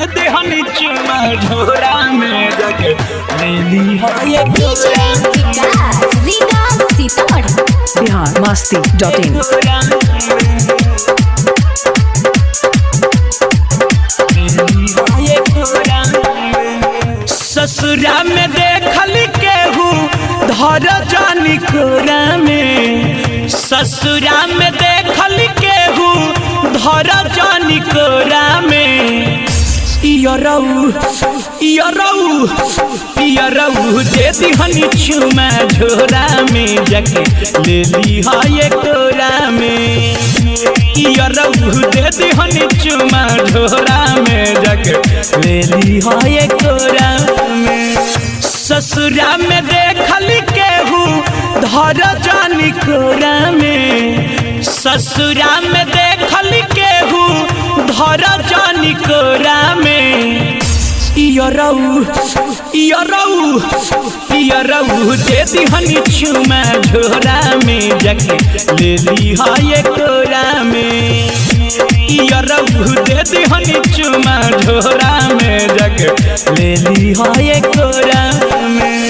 दे हनी चुमा ढोरा में जाके लेली हो ये DJ Vikas Riga Sitamarhi Bihar Masti dot in ढोरा में लेली हो ये ढोरा में ससुरा में देखल केहू धर जानी कोरा में ससुरा में देखल केहू धर जानी कोरा में इयरऊ इयरऊ इयरऊ दे दिहनी चुमा झोरा में जाके ले ली हा ये कोरा में इयरऊ दे दिहनी चुमा झोरा में जाके ले ली हा ये कोरा में ससुरा में देखल केहू धर जानी कोरा में ससुरा में देखल केहू धर जानी कोरा में इयरऊ इयरऊ इयरऊ दे दिहनी चुमा झोरा में जाके ले ली हा ये कोरा में इयरऊ दे दिहनी चुमा झोरा में जाके ले ली हा ये कोरा में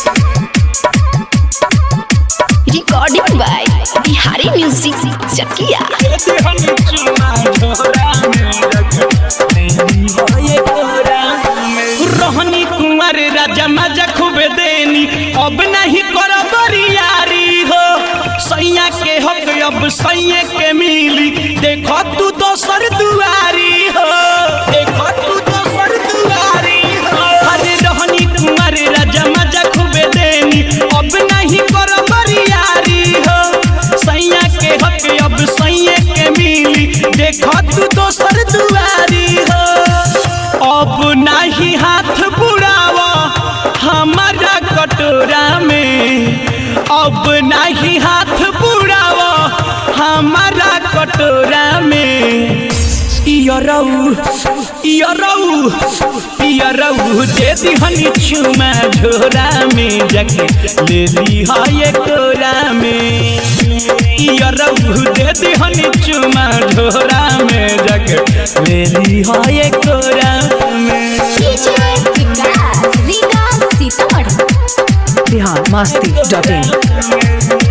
recording by Bihari music Chakiya दे दिहनी चुमा झोरा में जाके ले ली हा ये कोरा में रोहनी कुंवर राजा मजा खूब देनी अब नहीं कर बरियारी हो सैया के हक अब सैया के मिली देखो तू दोसर दुआरी हो देखो तू दोसर दुआरी हो अरे रोहनी कुंवर राजा मजा खूब देनी अब नहीं कर बरियारी हो सैया के हक अब सैया के मिली देखो तू दोसर दुआरी हो अब नहीं हाथ बुड़ावा हमारा कटोरा में अब नहीं हाथ बुड़ावा हमारा कटोरा में इयरऊ इयरऊ इयरऊ दे दिहनी चुमा झोरा में जाके ले ली हा ये कोरा में इयरऊ दे दिहनी चुमा झोरा में जाके ले ली हा ये कोरा में DJ Vikas Riga Sitamarhi Bihar Masti dot in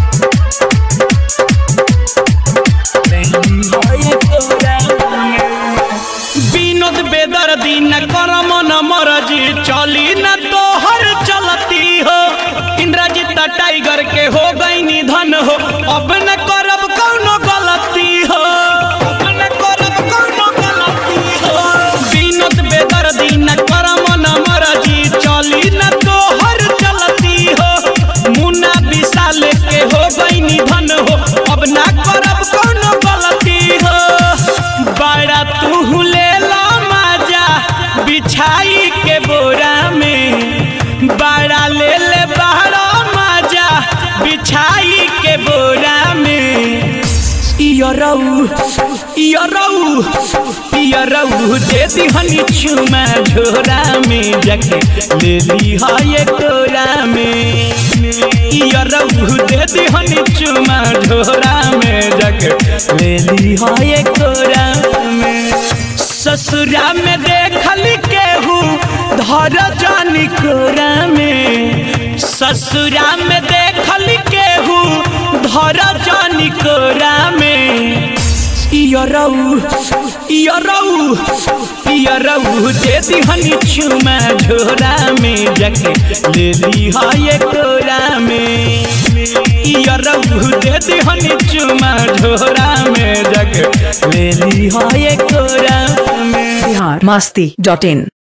Vinod Bedardi न करम न मरजी चली न तोहर चलती हो इंद्रजीत टाइगर के हो गई निधन हो अब न करब कौनो गलती हो अब न करब कौनो गलती हो विनोद बेदर्दी न करम न मरजी चली न तोहर चलती हो मुन्ना विशाल के हो गई निधन हो अब ना करब कौनो गलती हो बड़ा तू ले ला मजा बिछाई के बोरा में बड़ा ले ले बड़ा मजा बिछाई के बोरा में इयरऊ इयरऊ इयरऊ दे दिहनी चुमा झोरा में जाके ले ली हा ये कोरा में इयरऊ दे दिहनी चुमा झोरा में जाके ले ली हा ये कोरा में ससुरा में देखल केहू धर जानी कोरा में ससुरा में देखल केहू धर जानी कोरा में इयरऊ इयरऊ इयरऊ दे दिहनी चुमा झोरा में जाके ले ली हा ये कोरा में इयरऊ दे दिहनी चुमा झोरा में जाके ले ली हा ये कोरा में बिहार मस्ती डॉट इन